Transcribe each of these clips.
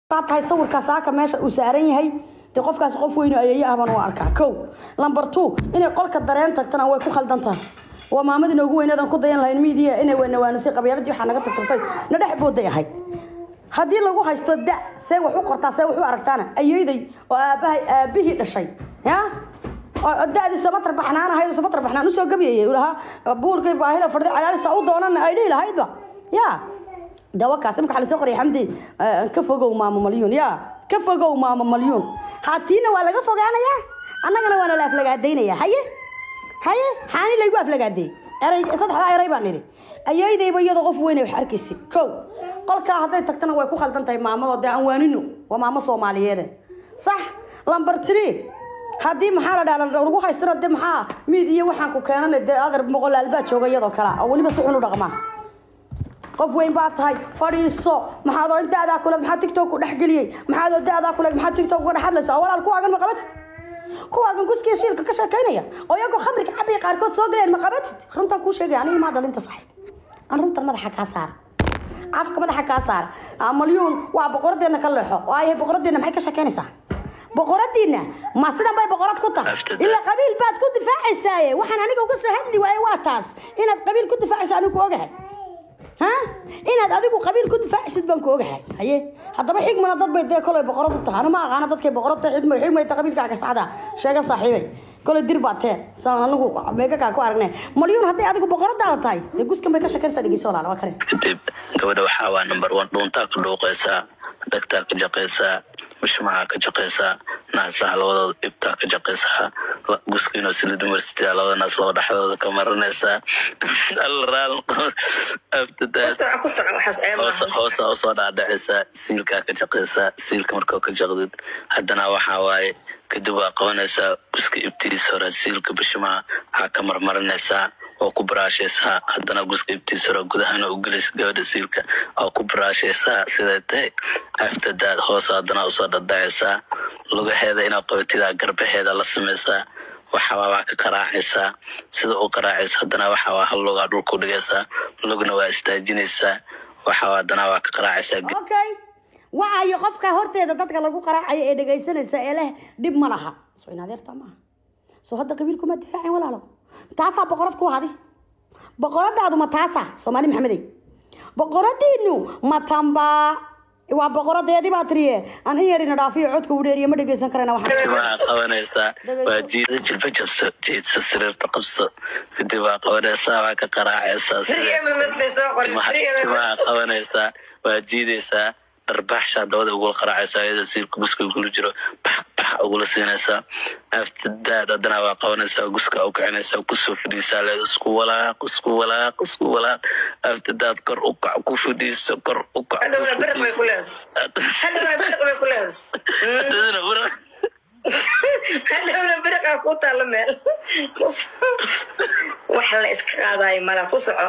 baa tahay sawirkaa saaka meesha uu saaran yahay dee qofkaas qof weyn oo ayeeye ah baan u arkaa kow lamber two inay qolka dareen tagtana way ku khaldan tahay waa maamadii noogu weyneedan ku dayan lahayn miidiya inay wanawaanisay qabyaaladii waxaa naga tagtagtay na dhex booday ahayd haddii lagu haysto da see wax u qortaa see wax u aragtaana ayeeday oo aabbahay aabbihii dhashay ya oo da-dii samatar baxnaan ahayd oo samatar baxnaan usoo gabyayay uu lahaa buurkay baahida fadhi calaalisa u doonana ay dhihi lahaydba ya dawakaas imka waxaa lasoo qoriyay xamdi ka fogow maamo malyuun ya ka fogow maamo malyuun haatiina waa laga fogaanayaa annagana waana la aflagaadaynaya haye haye xaani laygu aflagaadeey eray saddexdaa eray baan nidhi ayeydayba iyadoo qof weyne wax arkaysa kow qolkaa hadday tagtana way ku khaldan tahay maamadoo dee aan waanino waa maamo soomaaliyeede sax lamber tree haddii maxaa la dhaha lagu haystana dee maxaa miid iyo waxaan ku keenana dee adar moqolaal baa jooga iyadoo kale oo weliba si xun u dhaqmaa qof weyn baa tahay fadhiiso maxaadoo in da'daa kuleed maxaa tiktok ku dhex geliyey maxaadoo da'daa kuleed maxaa tiktok uga dhex hadlaysa oo walaal kuwaagan ma qabatid kuwaagan guskiya shiilka ka sheekaynaya oo iyagoo khamriga cabaya qaarkood soo galeen ma qabatid runtaan kuu sheegaya aniga maa dhalinta saxiib aan runtan madaxa kaa saara afka madaxa kaa saara malyuun waa boqoradeenna ka leexo oo ayahay boqoradeenna maxay ka sheekaynaysaa boqoradiina ma sidan bay boqorad ku tahay ilaa qabiil baad ku difaacaysaaye waxaan aniga uga soo hadli waaye waa taas inaad qabiil ku difaacayso anigu ku ogahay ha inaad adigu qabiil ku difaacaysid baan ku ogahay haye haddaba xigmana dad bay dee kolay boqorad u tahay anu ma aqaana dadkay boqorad tahay xigmay xigmay ta qabiilkaaga saxda sheega saaxiibay kolay dir baa tee saan anigu meegakaa ku aragnay malyuun hadday adigu boqoradaada tahay dee guskan bay ka sheekanaysaa dhegeyso walaal waa kare kadib gabadha waxaa waa number one dhuuntaa ka dhuuqaysaa dhegtaa ka jaqaysaa bishmaca ka jaqaysaa naasaha labadooda ibtaa ka jaqaysaa guska university university labada naas laba dhexdooda ka marinaysaa alraal hoosa usoo dhaadhacaysaa siilkaa ka jaqaysaa siilka markoo ka jaqdid haddana waxaa waaye kadib waa qabanaysaa guska ibtiis hore siilka bishmaca waxaa ka marmarinaysaa oo ku baraashaysaa haddana guska ibtiis hore gudahana u gelaysa gabadha siilka oo ku baraashaysaa siday tahay aftadaad hoose haddana usoo dhadhacaysaa lugaheeda inaad qabatidaa garbaheeda la samaysaa waxawaa waa ka qaraacaysaa sida u qaraacaysa haddana waxawaa hal lugaa dhulku dhigaysaa lugna waa istaajinaysaa waxawaa haddana waa ka qaraacaysaa okay wacayo qofka horteeda dadka lagu qaraacayo ee dhegaysanaysa ee leh dhib ma laha soo in adeerta maaha soo hadda qabiilkuma difaacin walaalo taasaa boqorad ku hadi boqoradaadu ma taasa soomaali maxamedey boqoradiinu ma tamba waa boqoradeedii baa tiriye aan in yarina dhaafiyo codka u dheeriye ma dhegeysan karana waa qabanaysaa waa jiida jilba jabso jeedso sariirta qabso kadib waa qabanaysaa waa ka qaraacaysaa waa qabanaysaa waa jiidaysaa dharbaaxshaa dabada ugula qaraacaysaa iyadoo siilka guska ugula jiro bax bax ugula siinaysaa aftadaad haddana waa qabanaysaa guska u kicinaysaa kusoo fadhiisaa leed isku walaaq isku walaaq isku walaaq aftadaad kor u kac ku fadhiiso kor u kac hadhowna beriqaa ku taalla meel wax la iska qaadayo mala ku soco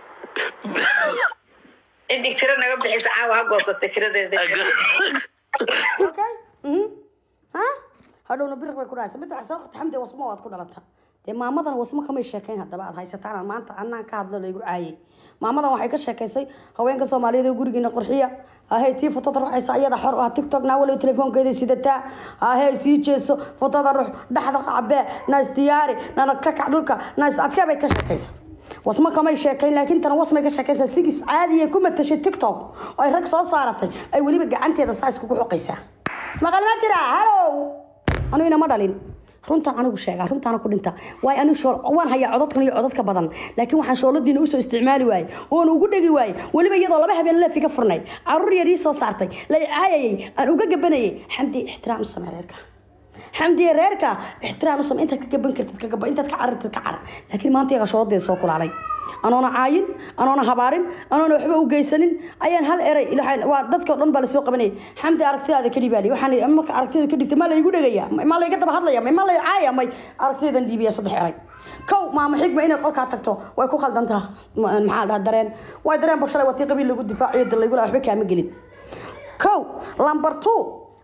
cidii kira naga bixisa caawa ha goosatay kiradeeda okay ha hadhowna biriq bay ku dhahaysa mid waxaa soo qorta xamdi wasmo waad ku dhalata dee maamadan wasmo kamay sheekayn haddaba aad haysataan maanta anaan ka hadlo laygu caayay maamadan waxay ka sheekaysay haweenka soomaaliyeed ee gurigiina qurxiya ahey tii fotada ruxaysa iyada xor ah tiktok naa waliba telefoonkeeda sidataa ahey sii jeeso fotada rux dhaxda cabee naas diyaari nana ka kac dhulka naas adkee bay ka sheekaysa wasma kamay sheekayn laakiin tan wasmay ka sheekaysaa sigis caadiya ku matashay tiktok oo ay rag soo saaratay ay weliba gacanteeda saa iskugu xoqaysaa ismaqal ma jira halow anu inama dhalin runtaan anigu sheegaa runtaana ku dhinta waayo anigu shool waan hayaa codadkan iyo codadka badan laakiin waxaan shooladiina usoo isticmaali waaye oon ugu dhegi waaye weliba iyadoo laba habeen leefi ka furnay caruur yar ii soo saartay la caayayay aan uga gabanayay xamdi ixtiraam u samee reerka xamdiye reerka ixtiraam u samee intaad ka gaban kartid ka gaba intaad ka carartid ka carar laakiin maanta iyaga shooladeeda soo kulaalay anoona caayin anoona habaarin anoona waxba u geysanin ayaan hal eray waa dadka dhan baa lasoo qabanayay xamdi aragtidaada ka dhibaali waxaan marka aragtida ka dhigta maa laygu dhegaya maa layga daba hadlaya maa lay caaya may aragtidadan dhiibiya saddex eray kow maama xigma inay qolkaa tagto way ku khaldantaa maxaa dhaha dareen way dareen ba shalay watii qabiil lagu difaaciyo dal laygu laha waxba kaama gelin kow lamber two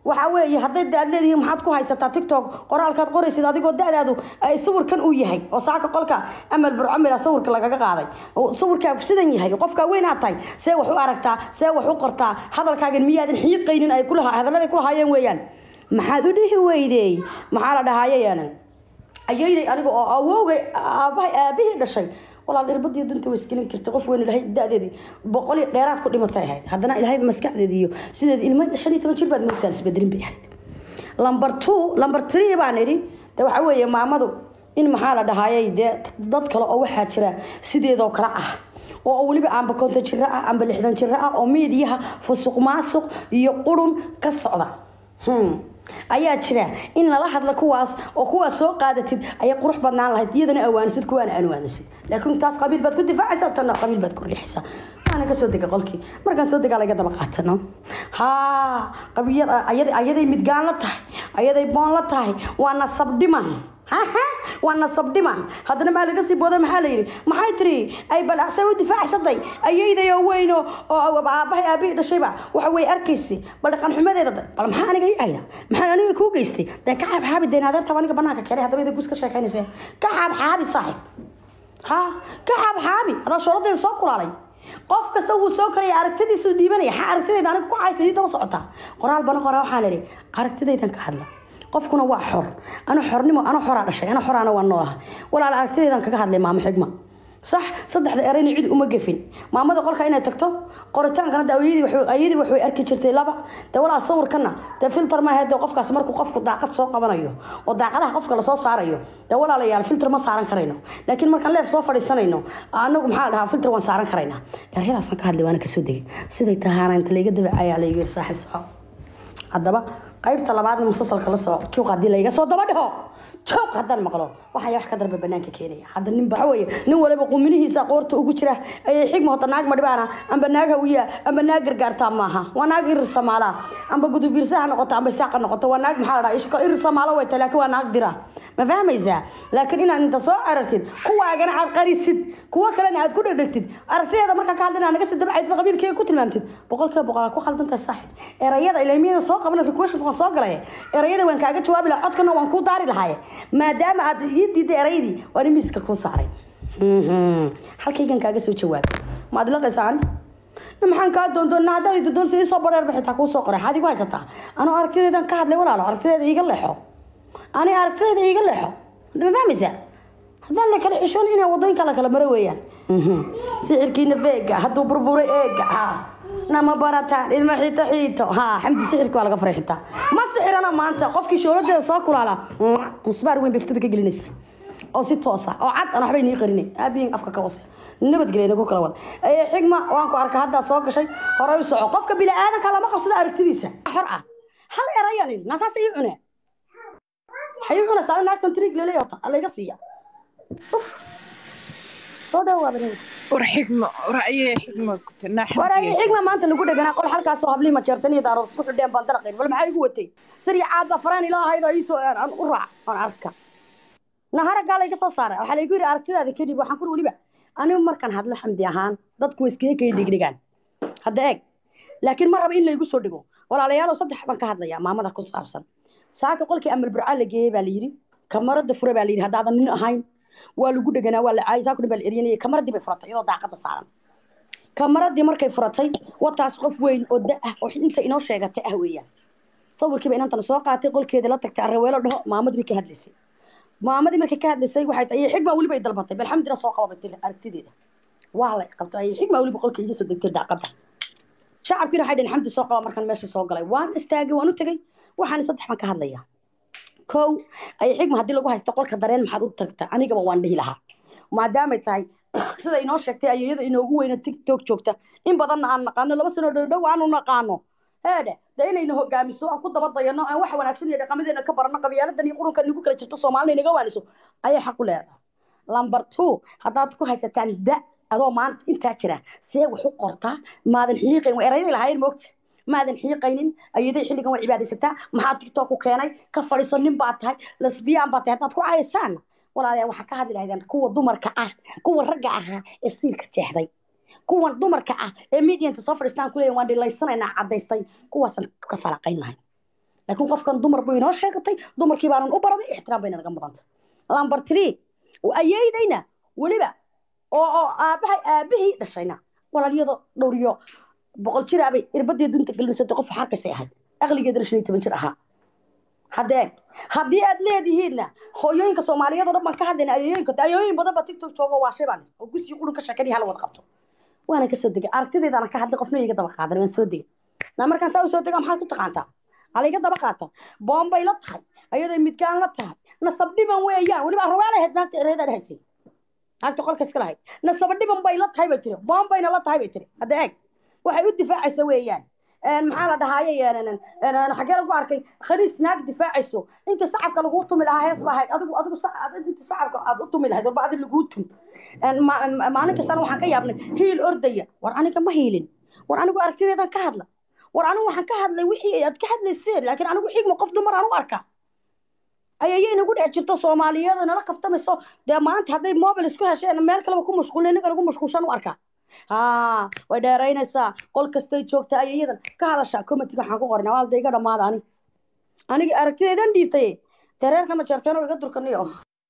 waxaa weeye hadday da-ad leedihiin maxaad ku haysataa tiktok qoraalkaad qoraysid adigoo da-daadu ay sawirkan uu yahay oo saaka qolka amal burcamila sawirka lagaga qaaday oo sawirkaagu sidan yahay qofkaa weynaad tahay see wax u aragtaa see wax u qortaa hadalkaagan miyaadan xiiqaynin ay kulaha hadalladay kulahaayeen weeyaan maxaad u dhihi weydey maxaa la dhahaayeyanan ayayday aniga oo awowgay aabahay aabihii dhashay walaal irbadiyo dunta way isgelin kartay qof weyn ilahay da-deedii boqol iyo dheeraad ku dhimatay ahayd haddana ilaahay maskaxdeedi iyo sideed ilmo shan iyo toban jir baad moodsaa isbedelin bay ahayd lamber two lamber three baan idhi de waxaa weeye maamadu in maxaa la dhahaayay dee dad kale oo waxaa jira sideedoo kale ah oo weliba aanba konton jiro ah amba lixdan jiro ah oo miidiyaha fusuq maasuq iyo qurun ka socda Hmm. ayaa jira in lala hadla kuwaas oo kuwaas soo qaadatid ayay qurux badnaan lahayd iyadana awaanisid kuwaana aan awaanisid laakiin taas qabiil baad ku difaacaysaa tanna qabiil baad ku riixaysaa waana ka soo dega qolkii markaan soo degaa laga daba qaatano haa qabiyad ayad ayaday midgaan la tahay ayaday boon la tahay waa nasab dhiman haha waa nasab dhiman haddana maa laga sii booda maxaa la yidhi maxay tiri ay balaqsay u difaacsaday ayayday oo weyn oo oo aabahay aabihii dhashayba waxa way arkaysi bal dhaqan xumadeeda da- bal maxaa aniga ii ayda maxaan aniga kuu geystay dee ka xaab xaabi deen adeerta aniga banaanka keenay haddaba idin kus ka sheekaynaysa ka xaab xaabi saaxib ha ka xaab xaabi adaa shooladeeda soo kulaalay qof kasta wuu soo karaya aragtidiisu dhiibanaya ha aragtidayda aniga ku caysa ii daba socotaa qoraal bana qoraa waxaan idhi aragtidaydan ka hadla qofkuna waa xor ana xornimo ana xoraa dhashay ana xoraana waa noolaha walaal aragtidaydan kaga hadlay maamo xigma sax saddexda erayna cid uma gefin maamada qolka inay tagto qoritaankana de ayadii wax ayadii wax way arki jirtay laba dee walaal sawirkana dee filter ma ahayd dee qofkaas markuu qofku daaqad soo qabanayo oo daaqadaha qofka lasoo saarayo dee walaalayaal filter ma saaran karayno laakiin markaan leef soo fadhiisanayno anagu maxaa la dhahaa filter waan saaran karaynaa erayadaasaan ka hadlay waana kasoo degay siday tahaana inta layga dabacayaa laygu yiri saaxiib saxo haddaba qaybta labaadna musalsalka la soo juuq haddii layga soo daba dhiho juuq haddaan maqlo waxaa wax ka darba banaanka keenaya hadda nin waxa weeye nin waliba quminihiisa qoorta ugu jira ayay xigma hota naag madhibaana amba naag hawiya amba naag gargaartaa maaha waa naag irir samaala amba gudubiirsa ha noqoto amba isaaq ha noqoto waa naag maxaa la dhaha ishko irir samaalo way tahay laakiin waa naag dira ma fahmaysaa laakiin inaad inta soo carartid kuwaagana aad qarisid kuwa kalena aad ku dhegdhegtid aragtideeda markaa ka hadlina naga sii dabcayd qabiilkeega ku tilmaamtid boqolkiiba boqol aad ku khaldan tahay saaxib erayada ilmiyada soo qaban requestion waan soo galay erayada waan kaaga jawaabi lahaa codkana waan kuu daari lahaaye maadaama aad ii diiday erayadii waan imiiska kuu saaray halkaygan kaaga soo jawaabay ma ad laqaysaa ani maxaan kaa doondoona haddaad i doondoonsa ii soo bareer bixitaa kuu soo qoray xaad igu haysataa anoo aragtideedan ka hadlay walaalo aragtideeda iiga leexo ani aragtideeda iiga leexo ma fahmaysaa haddaan la kala xishoon inaa wadooyinka la kala maro weeyaan sixirkiina feega hadduu burburay eega ha nama barataan ilma xiito xiito ha xamdi sixirka waa laga faray xitaa ma sixirana maanta qofkii shooladeeda soo kulaala musbaar weyn bay fitada ka gelinaysa oo si toosa oo cad aan waxbay nii qarinay aabiyin afka ka hoose nabadgelya ku kala wada ee xigma waan ku arka haddaa soo gashay hore u soco qofka bini aadanka lama qabsada aragtidiisa xor ah hal erayan idhi naasaas ii cunee waxay ii cunaysaa in naagtan trig leleeyota layga siiya uf soo dhawaaba war xigmo ra'yee xigmo kutanaa waraagi xigma maanta lagu dheganaa qol halkaasoo hablii majeertan iyo daarood isku xidheen baan daraqayn bal maxaa igu watay sari caad baa faraan ilaahayd oo iisoo aan u raac aan arka naharagaa layga soo saaray waxaa laygu yidhi aragtidaada kadib waxaan kur weliba anigu markaan hadlo xamdi ahaan dadku way iskaga kay dhigdhigaan hadda eeg laakiin ma raba in laygu soo dhigo walaalayaalow saddex baan ka hadlayaa maamada ku saabsan saaka qolkii amal burcaa la geeyey baa layidhi kamarada fure baa layidhi haddaadan nin ahayn waa lagu dheganaa waa la caayay saakuna baa la eryanayay kamaradii bay furatay iyadoo daaqada saaran kamaradii markay furatay wataas qof weyn oo da ah oo inta inoo sheegatay ah weeyaan sawirkiiba inantan soo qaatay qolkeeda la tagtay arraweelo dhaho maamadii bay ka hadlaysay maamadii markay ka hadlaysay waxay tahay xigma weliba ay dalbatay bal xamdina soo qababatay aragtideeda waa la qabtay ay xigma weliba qolka iga soo degtay daaqada shacabkiina waxay dhaheen xamdi soo qaba markaan meesha soo galay waan istaagay waan u tegay waxaan saddex baan ka hadlayaa kow ay xigma haddii lagu haysto qolka dareen maxaad u tagta anigaba waan dhihi lahaa maadaamay tahay sida inoo sheegtay ayayada inoogu weyna tiktok joogta in badanna aan naqaano laba sano dhowdhow aanu naqaano heedhe dee inayna hogaamiso aan ku daba dayano aan wax wanaagsan iyo dhaqamadeena ka barano qabiyaaladan iyo qurunkan nagu kala jirto soomaalina inaga waaniso ayay xaq u leedahay lamber two haddaad ku haysataan da adoo maanta intaa jira see wax u qortaa maadan xiiqayn waa erayday lahaayeen moogta maadan xiiqaynin ayaday xilligan waa cibaadaysataa maxaa tiktok ku keenay ka fadhiiso nin baad tahay lesbiyaan baad tahay haddaad ku cayaysaan walaalayaa waxaa ka hadli lahaydeen kuwa dumarka ah kuwa ragga ahaa ee siilka jeexday kuwan dumarka ah ee medianta soo fadhiistaan kuleeyahin waan dhilaysanaynaa caddaystay kuwaasaan ka falaqayn lahayn laakiin qofkan dumar buu inoo sheegatay dumarkii baanan u baranay ixtiraam bayna naga mudanta lambar three ayeydayna weliba oo oo aabahay aabihii dhashayna walaalyado dhowriyo boqol jiraabay irbadii dunta gelinsatay qof xarkaysay ahayd aqligeedana shan iyo toban jir ahaa haddeen haddii aad leedihiinna hooyooyinka soomaaliyeed oo dhan baan ka hadlayna ayooyinka ayooyin badan baa tiktok jooga waa shay baan oo gusii qulun ka sheekanaya hala wada qabto waana ka soo degay aragtideedana ka hadlay qofna iga daba qaadan waan soo degay na markaan saa u soo dega maxaad ku taqaantaa ala iga daba qaata boombay la tahay ayadoo midgaan la tahay nasab dhiban weeyaan weliba arwaa lahayd naagta ereedaan haysay naagta qolka iska lahayd nasaba dhiban bay la tahay bay tiri boombayna la tahay bay tiri hadda eeg waxay u difaacaysa weeyaan maxaa la dhahaaye xagee lagu arkay khaniis naag difaacayso inta sacabka laguu tumi lahaa hees baa ahayd adigu adigu inta sacabka aad u tumi lahayd walba adi laguu tum maalin kastana waxaan ka yaabnay hiil ordaya war aniga ma hiilin war anigu aragtideedan ka hadla war anigu waxaan ka hadlay wixii aad ka hadlayseen laakiin anigu xigma qof dumar aan u arkaa ayayay nagu dhex jirto soomaaliyeed nala kaftamayso dee maanta hadday mobil isku hesheen meel kaleba ku mashquulin inaga nagu mashquulshan u arkaa haa way dheeraynaysaa qol kastay joogtaa ayayadan ka hadashaa comitiga waxaan ku qornaa waalda iga dhammaada ani aniga aragtideedan dhiibtay dareerka ma jeerteen oo iga durkaniyo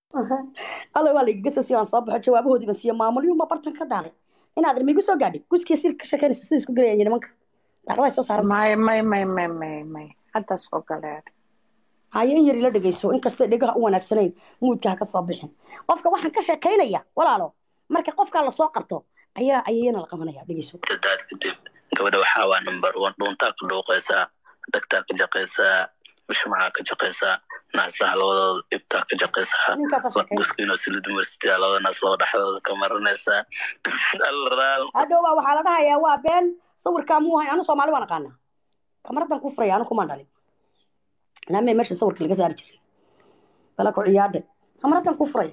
alla waa laigaga soo siiyo aan soo baxo jawaabahoodiiba siiyo maamulyuuma bartan ka daalay inaad migu soo gaadhay guskiya silka ka sheekeynaysa sida isku gelayaan nimanka daaqadahay soo saaran may may may may may may hadda soo galeen haye in yari la dhegeyso inkastay dhegaha u wanaagsanayn muudka ha ka soo bixin qofka waxaan ka sheekaynaya walaalo marka qofkaa lasoo qabto ayaa ayayana la qabanaya dhegeyso dadaad kadib gabadha waxaa waa number one dhuuntaa ka dhuuqaysaa dhagtaa ka jaqaysaa mushmaca ka jaqaysaa naasaha labadooda ibtaa ka jaqaysaa ninkaasaa sheekay guskiino silid university labada naas laba dhexdooda ka maranaysaa alraal hadhowbaa waxaa la dhahayaa waa been sawirkaa muu hay anu soomaali waan aqaanaa kamaradan ku furaya anu kumaan dhalin naamee meesha sawirka laga saari jiray bala ku ciyaadhay kamaradan ku furaya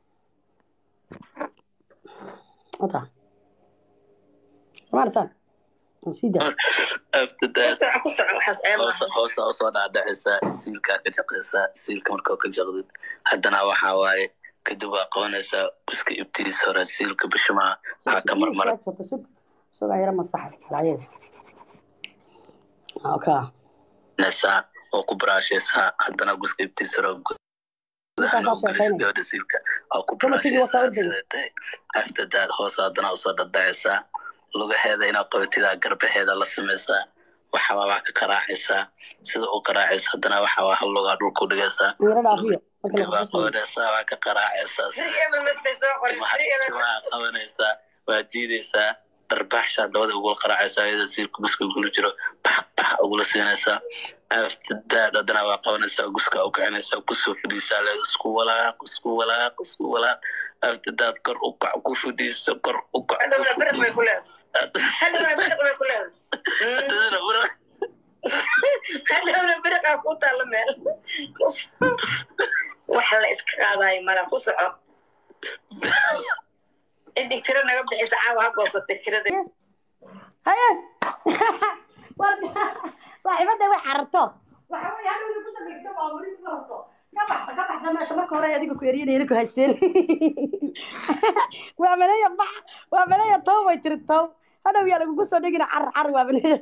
ota samaartaan sii daa after that ku soco ku soco waxaas ceeb hoosa maaha hoosa usoo dhaadhacaysaa siilkaa ka jaqaysaa siilka markaa ka jaqdid haddana waxaa waaye kadib waa qabanaysaa guska ibtiis hore siilka bishimaha waxaa ka marmara sugaa yara masaxa lacyada oka naysaa oo ku baraashaysaa haddana guska ibtiis hore Markaasaa sheekaynaya. gabadha siilka oo ku Dumarkii waa baraashaysaa ka ordaya. sida tahay after that hoos haddana usoo dhadhacaysaa lugaheeda inaad qabatidaa garbaheeda la samaysaa waxa waa wax ka qaraacaysaa sida u qaraacaysa haddana waxa waa hal lugaa dhulka u dhigaysaa yara dhaafiyo marka waa la qabanaysaa waa ka qaraacaysaa sida Beri ebel mas bay soo qorin timaha beri ebel timaha qabanaysaa waa jiidaysaa dharbaaxshaa dabada ugula qaraacaysaa iyadoo siilka guska ugula jiro bax bax ugula siinaysaa aftadaad haddana waa qabanaysaa guska u kicinaysaa kusoo fadhiisaa leed isku walaaq isku walaaq isku walaaq aftadaad kor u kac ku fadhiiso kor u kac hadhowna beriq bay ku leedahay hadhowna beriq bay ku leedahay hadhowna beriqaa ku taalla meel wax la iska qaadayo mala ku soco cidii kiro naga bixisa caawa ha goosatay kirada haye saaxiibada way cararto waxa wey hadhowna kusoo dhigto baaburi ku rabto ka baxsa ka baxsa meesha marka hore adiga ku eryanayna ku haysteen waa maleeya bax waa maleeya tow way tiri tow hadhow yaa lagugu soo dhigina car car waa maleeya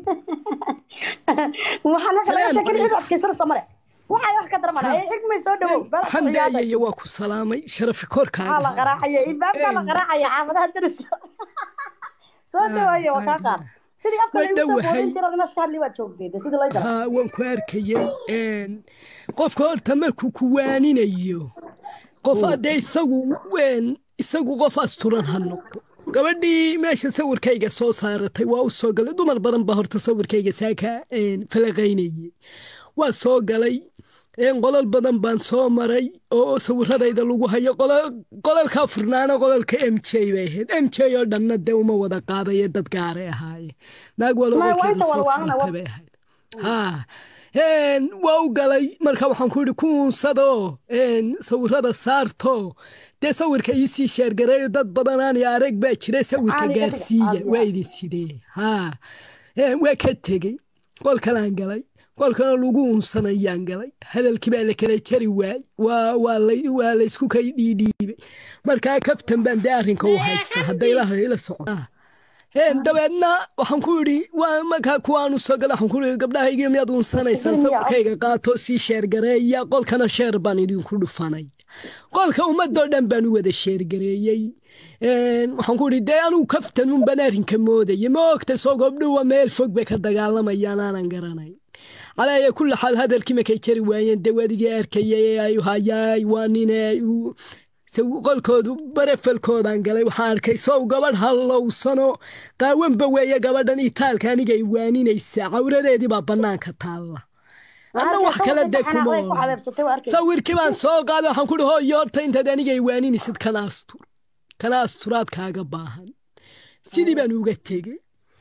waxaa naga laga sheekin cid adkaysanaysa male waxay wax ka darmana ee xigmay soo dhawow bala xamdi ayaya waa ku salaamay sharafi maxaa la korkaaga qaraacaya ilbaabkaa la qaraacaya xaafadaha dariska soo dhawaaya waa kaa qaad sidii afka Waa laygu soo dhowahay. boodin tirada meesha ka hadlay waad joogtay dee sidii lay dara haa waan ku arkayay Een, qofka horta markuu ku waaninayo qof hadde isagu wen isagu qof asturan ha noqdo gabadhii meesha sawirkayga soo saaratay waa u soo galay dumar badan baa horta sawirkayga saaka een, falaqaynayay waa soo galay een, qolal badan baan soo maray oo sawiradayda lagu hayo qola- qolalkaa furnaana qolalka m j bay ahayd m j oo dhanna dee uma wada qaadaye dad gaaray ahaaye naag Ma, waa walookeeda inta soo walwaalana, furatay bay ahayd haa een, waa u galay marka waxaan ku yidhi kuunsado een, sawirada saarto dee sawirka iisii sheergareeyo dad badanaan iyo arag baa jira sawirka Caadi ka dhiga, gaarsiiya caadi, waa caadi. idin sidee haa een, waa ka tegey qolkalaan galay qolkana lagu unsanayaan galay hadalkii baa la kala jari waay waa waa la waa la isku kay dhiidhiibay markaa kaftan baan dee arrinka u haystaa hadday ilaha ila socon Een, dabeedna waxaan ku idhi waa markaa kuwaanu soo gala waxaan ku idhi gabdhahaygi miyaad unsanaysaan sawirkayga qaato sii sheergareeya qolkana sheer baan idinku dhufanay qolka ummadoo dhan baan u wada sheergareeyey Een, waxaan ku idhi dee anugu kaftan un baan arrinka moodaya ma ogta soo gabdhuwa meel fog bay ka dagaalamayaan aanan garanay calaya kulli xaal hadalkii markay jari waayeen dee wadigii arkayay ee ay hayaay waa nine uu- se qolkoodu barefalkoodaan galay waxaan arkay sow gabadh hallowsano qaawanba weeye gabadhan itaalka aniga ay waaninaysaa cawradeedii baa bannaanka taalla anna wax kale dee kuma oran sawirkii baan soo qaaday waxaan ku ihi hooyo horta intaad aniga ay waaninaysid kana astur kana asturaad kaaga baahan sidii baan uga tegey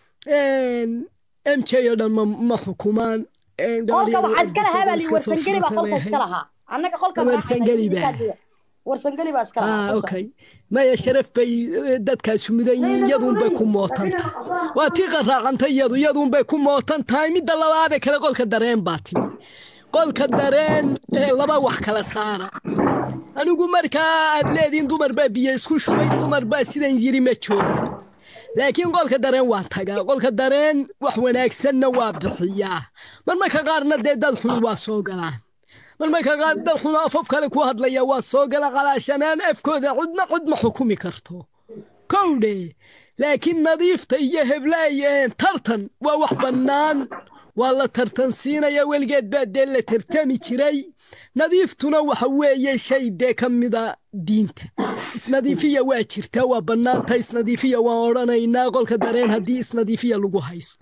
m j oo dhan ma, ma xukumaan Een, gabadh qolka yar waxaa oo iska iska soo lahaa baa li warsangeli baa furtay qolka bay iska ahayd. lahaa annaga qolka Ma warsangeli baa? warsangeli baa iska lahaa ah okay maya sharaf bay eh, dadkaasi mudan yihiin iyaduunbay ku mootan tahay waa tii qaraacantay iyadu iyaduunbay ku mootan tahay midda labaadee kale qolka dareen baa timi qolka dareen ee laba wax kala saara anigu markaa aad leediin dumar baa biyo isku shubay dumar baa sidan yiri ma joogin laakiin qolka dareen waa tagaa qolka dareen wax wanaagsanna waa bixiyaa marmarka qaarna dee dad xun waa soo galaan marmarka qaar dad xun afaf kale ku hadlaya waa soo gala qalaashanaan afkooda cidna cid ma xukumi karto kowdhe laakiin nadiifta iyo heblaayeen tartan waa wax bannaan waa la tartan siinaya weligeed baa dee la tartami jiray nadiiftuna waxa weeye shay dee ka mida diinta isnadiifiya waa jirtaa waa bannaanta isnadiifiya waan odhanaynaa qolka dareen haddii isnadiifiya lagu haysto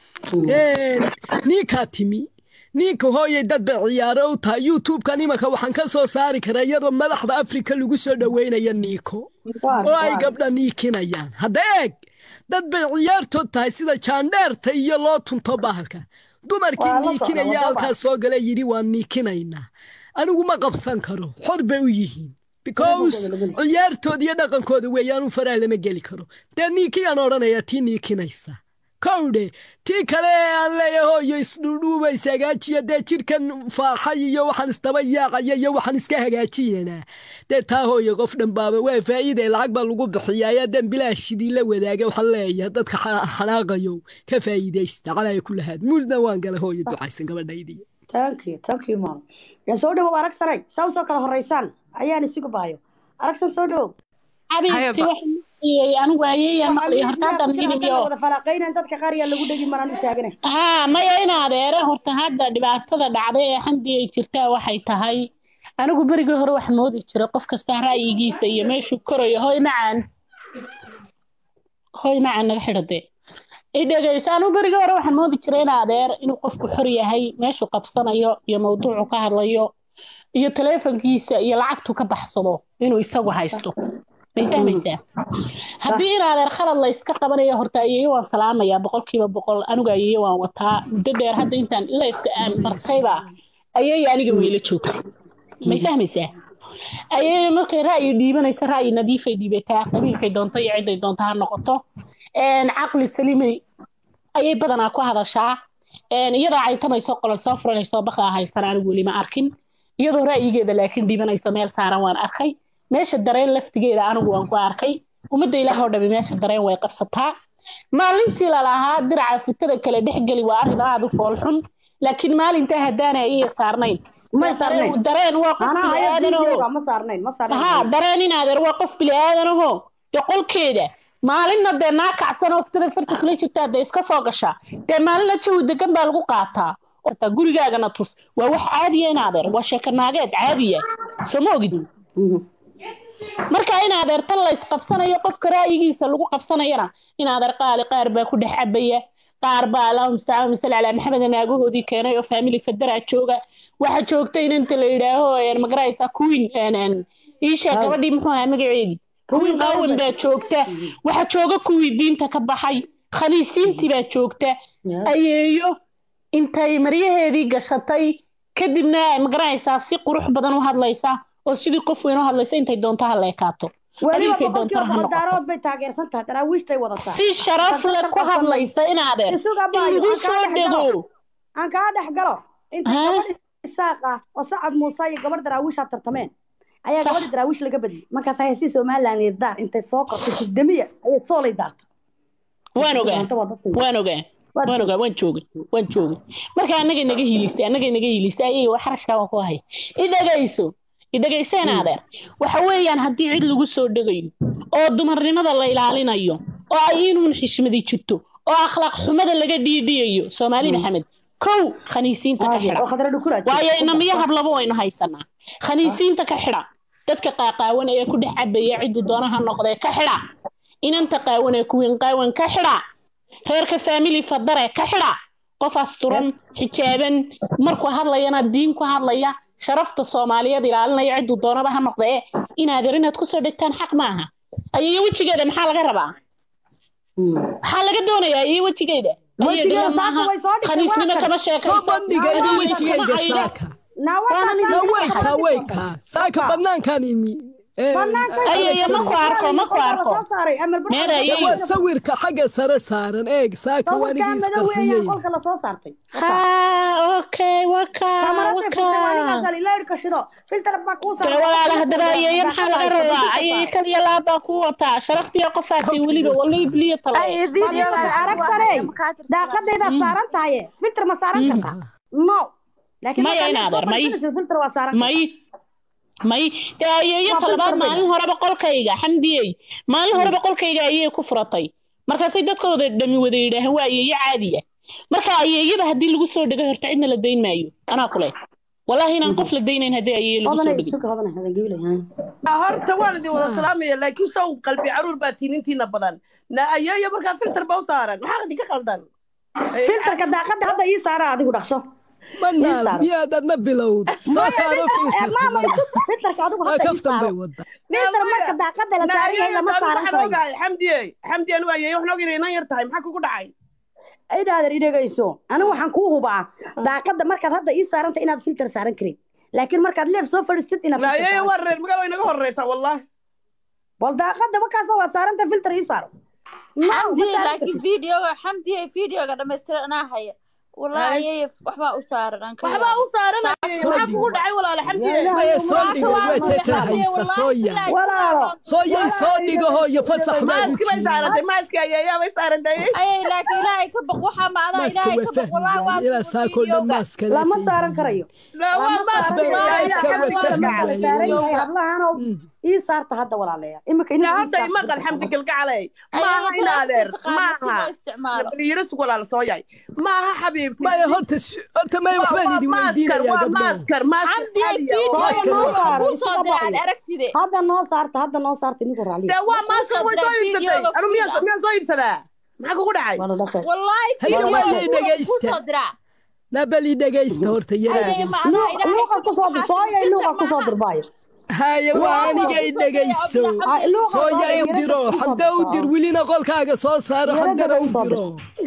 Een, ninkaa timi ninka hooyay dad bay ciyaaro u tahay youtube-kan imanka waxaan ka soo saari karaa iyadoo madaxda afrika lagu soo dhoweynaya niiko oo ay gabdha niikinayaan hadda eeg dad bay ciyaartood tahay sida jaandheerta iyo loo tunto bahalka dumarkii Waa la socda, niikinaya wadaba. halkaas soo gala yidhi waan niikinaynaa anigu ma qabsan karo xor bay u yihiin because ciyaartooda iyo dhaqankooda weeyaan u faraha lama geli karo dee niikiyaan odhanayaa tii niikinaysa kowdhe tii kale ee aan leeyahay hooyo isdhuudhuubaysa hagaajiya dee jidhkan faaxay iyo waxaan isdaba yaacaya iyo waxaan iska hagaajiyanaa dee taa hooyo qof dhan baaba waa faa'iide lacag baa lagu bixiyaa ayaa dan bilaashidii la wadaaga waxaan leeyahay dadka xa- xanaaqayo ka faa'iidaysta calaya ku lahaad muulna waan galay hooyo ducaysan gabadhaydii thank you thank you mom yaa soo dhawow arag sanay saa usoo kala horeysaan ayaan isugu baayo aragsan soo dhawow xabiibti waxaan maqliyey anigu ayeeyaa maqliyay horta haddan hilibyo wada falaaqaynan dadka qaar yaa lagu dhegi maraan u taaganay haa maya in adeere horta hadda dhibaatada dhacday ee xandii ay jirtaa waxay tahay anigu berigii hore wax moodi jiray qof kasta ra'yigiisa iyo meeshuu korayo hoy macaan hoy macaan naga xidhade i dhegeyso anigu berigii hore waxaan moodi jiray in adeer inuu qofku xor yahay meeshuu qabsanayo iyo mawduucu ka hadlayo iyo taleefankiisa iyo lacagtu ka baxsado inuu isagu haysto may fahmaysaa haddii in adeer khalad la iska qabanayo horta ayeeyo waan salaamayaa boqolkiiba boqol anigu ayeeyo waan wataa muddo dheer hadda intaan lifeka aan bartayba ayeeyo aniga weyla joogta may fahmaysaa ayeeyo markay ra'yi dhiibanaysa ra'yi nadiifay dhiibataa qabiilkay doonto iyo ciday doonto ha noqoto een, caqli saliimay ayay badanaa ku hadashaa een, iyadoo caytamayso qolol soo furanayso baqaa haysan anigu weli ma arkin iyadoo ra'yigeeda laakiin dhiibanayso meel saaran waan arkay meesha dareen laftigeeda anigu waan ku arkay ummadda ilaah oo dhami meesha dareen way qabsataa maalintii lalahaa diraca fitada kale dhexgeli waa arrin aada u foolxun laakiin maalintaa haddaana iya saarnayn May saarnayn. dareen- dareen waa qof anaa haya biniaadanoo videoga ma saarnayn ma saarnayn haa dareen in adeer waa qof biniaadanahoo dee qolkeeda maalinna dee naa kacsan oo fitada farta kula jirtaa dee iska soo gashaa dee maalinna jawi degan baa lagu qaataa oo taa gurigaagana tus waa wax caadiya in adeer waa sheeko naageed caadiya soo ma ogid Mhm. marka in adeer tan la isqabsanayo qofka ra'yigiisa lagu qabsanayana in adeer qaali qaar baa ku dhex cabaya qaar baa allahuma mustacaan masal calaa maxamed naagahoodii keenay oo family federaa jooga waxa joogta in inta la yidhaaho een, magaraysa queen een, een, iisha Haa. gabadhii muxuu ahaa magaceedii queen qawan baa joogta waxa jooga kuwii diinta ka baxay khaniisiintii baa joogta Yes. ayeeyo intay maryaheedii gashatay kadibna magaraysaa si qurux badan u hadlaysa oo sidii qof weyn u hadlaysa intay doonto ha la ekaato weliba qabiilkay boqolkiiba doontana ha boqol noqoto daarood bay taageersan tahay daraawiishtay wadataa si sharaf leh ku hadlaysa in adeer isuga in baayo lagu aan kaa soo dhex galo dhego aan kaa dhex galo inta Haa? gabadh isaaq ah oo sacad muuse iyo gabadh daraawiishaa tartameen ayaa Sax. gabadhi daraawiish laga badiyey markaas haysi somalilan irdaan intay soo kortay sugdamiya ayay soolay daarta waan ogaa waan ogaa waan ogaa waan joogay waan joogay marka annaga naga hiilisay annaga naga hiilisay ayay wax xarashkaa waan ku hay idhagayso idhagayseen adeer waxa weeyaan haddii cid lagu soo dhegayo oo dumarnimada la ilaalinayo oo ay inuun xishmadi jirto oo akhlaaq xumada laga dhiidhiyayo soomaali maxamed kow khaniisiinta ka xidha waayo inamiyo hablaba waynu haysanaa khaniisiinta ka xidha dadka qaaqaawan ee ku dhex cabaya ciddu doonaha noqdee ka xidha inanta qaawan ee kuwiin qaawan ka xidha reerka faamili fadare ka xidha qof asturan xijaaban markuu hadlayana diin ku hadlaya sharafta soomaaliyeed ilaalinaya cidduu doonaba ha noqdee inaadeer inaad kusoo dhegtaan xaq maaha ayayo wejigeeda maxaa laga rabaa maxaa laga doonayaa iyo wejigeeda Wejigeeda saaka way soo dhigtay, khaniisnimo waa kan. kama soo sheekayso bandhigayba wejigayga saaka na weyka weyka saaka banaankaan imi Ee, ayayo ma ku arko ma ku arko Meeda de ayayo. waa sawirka xagga sare saaran eeg saaka waanigii isqarxiyey qolka lasoo saartay ha okay waka waka dee walaala haddaba ayayo maxaa laga rabaa ayayo kaliya laabaa ku wataa sharaftiyo qofaasi weliba walla ibliyo talo daaqadaydaad saaran tahaye filter ma saaran kartaa no laakiin Maya markaad inaadeer, soo may. fadhiisanayso, filter waa saaran may may dee ayayo Waa talabaad filter maalin horeba qolkayga xamdiyey maalin horeba qolkayga ayay ku furatay markaasay dadkooda dhami wada yidhaahaan waa ayeeyo caadiya marka ayeeyada haddii lagu soo dhego horta cidna la dayn maayo anaa kule wallaahi inaan qof la daynayn haddii ayeeyo lagu soo Hodanay, dhego suka hodanay, hodan gabilay, haa. horta waan idin wada salaamaya laakiin show qalbi caruur baa tiinintiina badan na ayeeyo markaa filter ba u saaran maxaa idinka qaldan filterka daaqada hadda ii saara adigu dhaqso manaal saaran. miyaad adna bilowd soo saaro maama filterka filterka adigu waa hadda ii kaftan bay saaro wada filter marka daaqada la na saaran yahay ayeeyo lama taanu saaran waxaan karayo ogahay xamdiye xamdi anu ayeeyo waxaan ogahay inay nan yar tahay maxaa kugu dhacay idaader idhegayso anigu waxaan kuu hubaa daaqada markaad hadda ii saaranta inaad filter saaran karin laakiin markaad leef soo fadhiistid inaad na filter ayeeyo saaran waa reer magaalo inaga horeysa wallahi bal daaqada markaasa waad saaranta filter ii saaro No, ma xamdi saaran laakiin kartid. videoga xamdi videoga dhammaystiran anaa haya wallahi ayay waxbaa u saaran aan ka waxbaa u saaran ayeeyo Soo maxaa dhigo. kugu dhacay walaala xamdiye Yaa maya soo Walaasha dhigay waa way hooyo teta xamdiye, haysa wallaahi soo yaa ilaahay Walaalo. soo yay soo dhigaho iyo fasax baad u maaski bay tihiin saarantay maaski ayeeyaa bay saarantay ayay laakiin ilaahay ka baq waxaa maadaa maaska ilaahay way ka baq wallahi waa fahmayaan ilaa saakoo dhan videoga maaska lama saaran karayo na waa Lama maaski saaran Hadda karayo. waa iska Daaqada marka la wada saaran yahay, fahmayaan. hablahaanow, ii saarta hadda walaalayaal imika na inaad ii hadda saarto imaqal filterka. xamdi galgacalay Ayay maaha in adeer taqaana si loo maaha isticmaalo baliyiras walaala soo yahay maaha xabiibti maya horta sh- horta maya waxbaan idin weydiinayaa waa gabdhaha maaskar maaskar xamdi caadi ah oo- Maaskar videoga waa waxaa saaran, kuu soo iska diray aad baqayo. aragtide hadda noo saarta hadda noo saarta idinku raaliya dee waa maaskar way soo diraa iibsatay videoga anu miyaan full ah. miyaan soo iibsadaa maxaa kugu dhacay wala dhaqay wallahi Haye, videoga waa kuu dhegaysta. soo diraa nabali dhegaysta horta yara ayay dhegaysta maadaa ilaahay luuqa ka baq kusoo dir waxaa sooyay filter luuqa kusoo maaha. dirbaayo haye waa anigay dhegayso soo yay u diro xamda u dir welina qolkaaga soo saaro xamdana u diro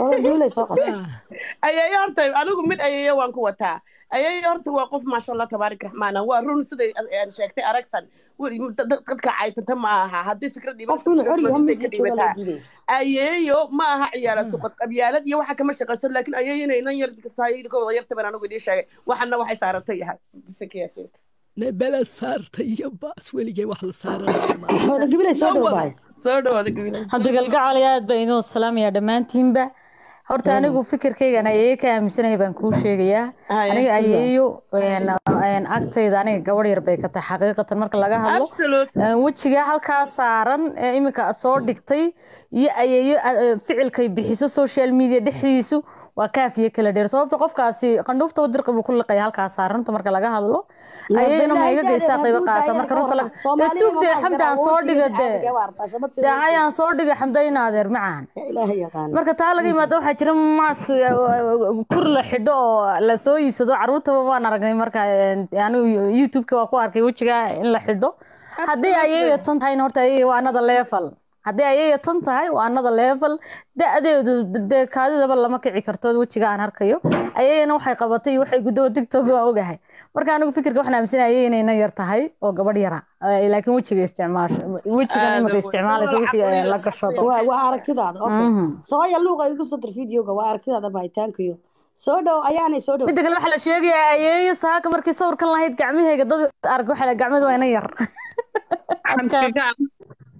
ayeeyo horta anigu mid ayeeyo waan ku wataa ayeeyo horta waa qof maasha allah tabaarik raxmaana waa run siday aan sheegtay aragsan weli dad- dad- dadka caytanta ma aha haddii fikrad dhibanay ka dhibataa ayeeyo ma aha ciyaala suqad qabyaalad iyo waxa kama shaqayso laakiin ayeeyo inay nan yar tahay kooda yarta baan anigu idiin sheegay waxana waxay saarantay yahay bisinkiyaasiin nabala saarta iyo baas weligay wax la saaran gabilay soo dhowbaay soo dhawaada gabilay hadda galgacali aad baa idin salaamaya dhammaantiinba horta anigu fikirkaygan ayeeyo ka aaminsanaya baan kuu sheegayaa Haye. aniga ayeeyo een, een, agtayda aniga gabadh yar bay ka tahay xaqiiqatan marka laga hadlo absolute Een, wejiga halkaa saaran ee iminka soo dhigtay iyo ayeeyo a- ficilkay bixiso social media dhexdiisu waa kaafiye kala dheer sababta qofkaasi qandhuufta wadirqa buu ku liqaya halkaa saaranta marka laga hadlo ayayna ma iga geysaa qaybo qaata marka runta laga dee sugdee xamdaan soo dhiga dee dee hayaan soo dhiga xamdayna adeer macaan ilaahay yaqaan marka taa laga yimaado waxaa jira maas kur la xidho oo la soo iibsado caruurtaba waan aragnay marka een, anigu youtube-ka waa ku arkay wejiga in la xidho haddii ayayo tan tahayna horta ayayo waa another level haddii ayayo tan tahay waa another level da-deedu dee kaadidaba lama kici karto wejiga aan arkayo ayayana waxay qabatay iyo waxay guddo tiktok waa ogahay marka anigu fikirka waxaan aaminsanaya ayay inayna yar tahay oo gabadh yara Eh, laakiin wejiga isticmaasho wejigan imika isticmaalayso wixii eh, la gashado waa waa aragtidaada okay Mhm. sooya luuqa igu soo dir videoga waa aragtidaada baahitaankayo soo dhow ayaanay soo dhow midda kale waxaa la sheegayaa ayeeyo saaka markii sawirkan lahayd gacmahayga dad arag waxaa la gacmadu waa ina yar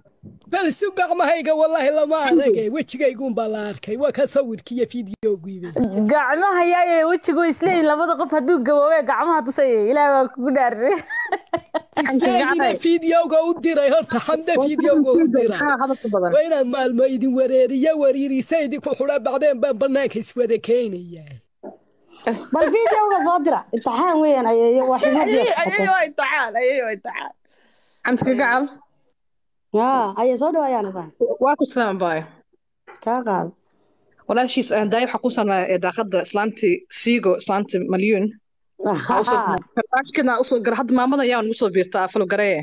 bal isu gacmahayga wallaahi lama aragay wejigayguunbaa la arkay waa ka sawirkiiyo fiidiyoogiiba gacmaha yaay wejigu isleeyihin labada qof hadduu gaboobe gacmaha tusay ilaah waa kugu dhaarre isleeyina fiidiyowga u diray horta xamde fiidiyowga u diray waa inaan maalmo idin wareeriya wariirisa idinku xudha bacdeen baan banaanka iswada keenayaa bal fiidiyowga soo dira imtixaan weeyaan ayeeyo waa ayay ximadiya waa imtixaan ayay waa imtixaan camska gacal yaa ayay soo dhawaayaan baan waa ku salaam baay kaa qaado walaashiis daay waxaa ku sanaa daaqada islaantii siigo islaantii malyuun karbashkina usoo gara hadda maamadan yaa nagu soo biirtaa falgaree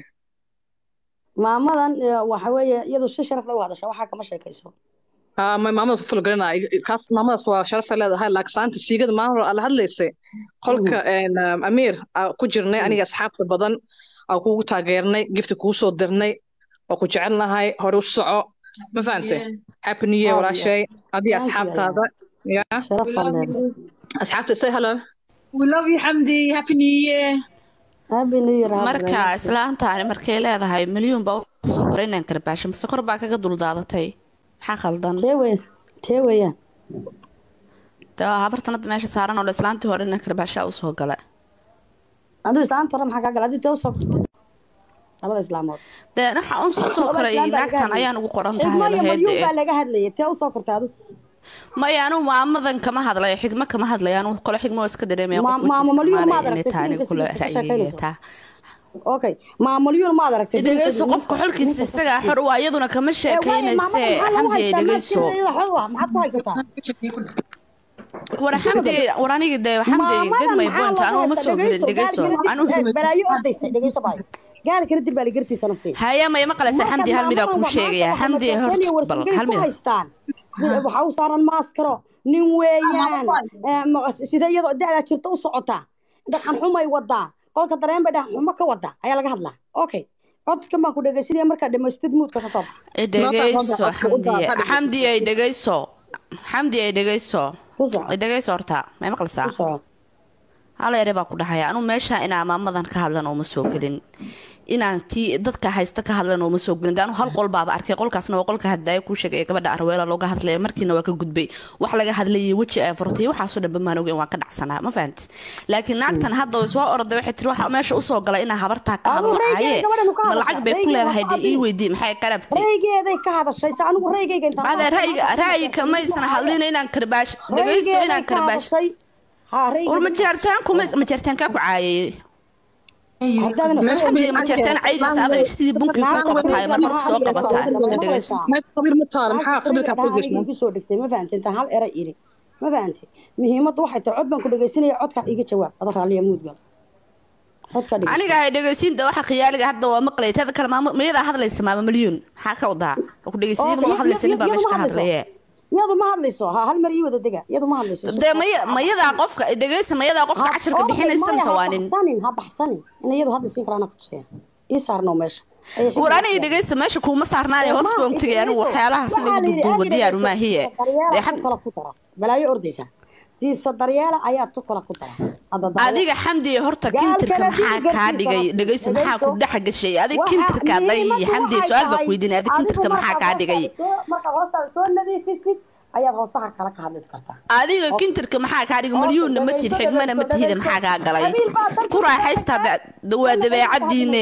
maamadan eh, waxa weeye iyadu si sharaf lagu hadasha waxaa kama sheekayso ma maamada falgarena kaas maamadaas waa sharafay leedahay laakiin islaanta siigada maalin hore ala hadlaysay qolka amiir aa ku jirnay aniga asxaabta badan aa kugu taageernay gifti kugu soo dirnay waa ku jecelnahay hore u soco ma fahantay happy new year Aad iyo walaashay adiga Thank you, asxaabtaada ya sharaf baan leedahay asxaabta say hello We love you, Hamdi. Happy New Year. happy new year marka islaantaani markay leedahay milyuun baa usoo qoray inaan karbaasho mase kor baa kaga duldaadatay maxaa khaldan tee wey tee weeyaan de waa habartan hadda meesha saaran oo dhan islaantii hore inaan karbaashaa usoo gala aduu islaanta hore maxaa kaa gala aduu tee usoo kortay labada islaamood dee waxa un soo koray naagtan ayaan ugu qoran tahay xigmo iyo lahayd malyuun ee baa laga hadlayay tee usoo kortay adu maya anu maamadan kama hadlayo xigmo kama hadlayo anu kole xigmo waa iska dareemaya Ma- qof maamo weji Malyuun maad isticmaalaya inay aragtay tahay filimka kule sidii ka ra'yigeeda sheekaynayso? taa okay maamulyuun maad aragtay dhegeyso qofka xolkiisa isagaa xor waa iyaduna kama sheekaynayse xamdi ay dhegeyso maxaad ku haysataa war xamdi war anigi de xamdi get my point anu ma soo gelin dhegeyso anu balaayo ordaysa dhegeyso baay gaalkana dib baa la gartiisana sii haya maya maqlaysa xamdi hal midaa kuu sheegaya xamdi hor bal hal mida haystaan waxa u saaran maaskaro nin weeyaan Eh, ma- sida iyadoo da'daa jirta u socotaa dhaqan xumay wadaa qolka dareen bay dhaqan xumo ka wadaa ayaa laga hadlaa okay codkan baan ku dhegeysanaya markaa dhamaystid muudka ka soo baxa dhegeyso xamdi xamdi ay dhegeyso xamdi ay dhegeyso ay dhegeyso horta may maqlaysaa hal ere baa ku dhahaya anu meesha inaa maamadan ka hadlan oo ma soo gelin inaan tii dadka haysta ka hadlan oo ma soo gelin de anu hal qol baaba arkay qolkaasna waa qolka haddaaya kuu sheegay ee gabadha arweela looga hadlaya markiina waa ka gudbay wax laga hadlayay weji ay furtay waxaasoo dhan bamaan ogeyn waan ka dhacsanaa ma fahanti laakiin naagtan hadda way soo orday waxay tiri waxa meesha usoo galay inaa habartaa ka hadlo caaye ma lacag bay ku leedahay dee ii weydii maxay qarabtay raygeeday ka hadashay se anigu raygayga intaan bade ra'yiga ra'yiga maysan hadlin inaan karbaash dhegeyso inaan karbaash war ma jeertaan kuma ma jeertaankaa ku caayay xamdiga ma jeertaan caydiisa adag sidii bunkii ku qabataay mar marku soo qabataa dhegeyso qabiil ma taala maxaa qabiilka ku gashnaa kusoo dhigtay ma fahantay intaan hal eray iri ma fahantay muhiimaddu waxay tahay cod baan ku dhegeysanaya codkaa iga jawaab ada raalliya muudgal codka dhig aniga hay dhegeysiinta waxa khiyaaliga hadda waa maqlay tada kale maamo mayadaa hadlaysa maama milyuun maxaa ka wadaa ku dhegeysiiyadu ma hadlaysa nin baa meesha ka hadlaye iyadu ma hadlayso ha hal mar ii wada dega iyadu ma hadlayso dee maya mayadaa qofka dhegeysa mayadaa qofka cashirka bixinaysa mise waa nin ha baxsanin ha baxsanin in iyadu hadlaysiin karaana kutusaya ii saarno meesha war aniga dhegeysta meesha kuuma saarnaanay hoos baan tegay anigu waxyaalahaas in lagu duuduubo diyaaru maahiye dee xad kala ku dara balaayo ordaysa siisa daryeela ayaa tu kala ku dara adiga xamdi horta kintirka maxaa kaa dhigay dhegeyso maxaa ku dhex gashay adiga kintirka day xamdi su-aal baa ku weydiinay adiga kintirka maxaa kaa dhigay marka hoostaada soo nadiifisid ayaad hoosaha kala ka hadli kartaa adiga kintirka maxaa kaa dhigay malyuunna ma tid xigmana ma tihida maxaa kaa galay ku raaxaysta waa dabeecadiine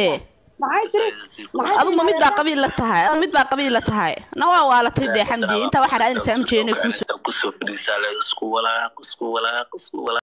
adu ma mid baa qabiil la tahay adu mid baa qabiil la tahay na waa waalatay dee xamdi intaa waxaa raadinaysaa amjeena kuusoo kusoo fadhiisaa leed isku walaaq isku walaaq isku walaaq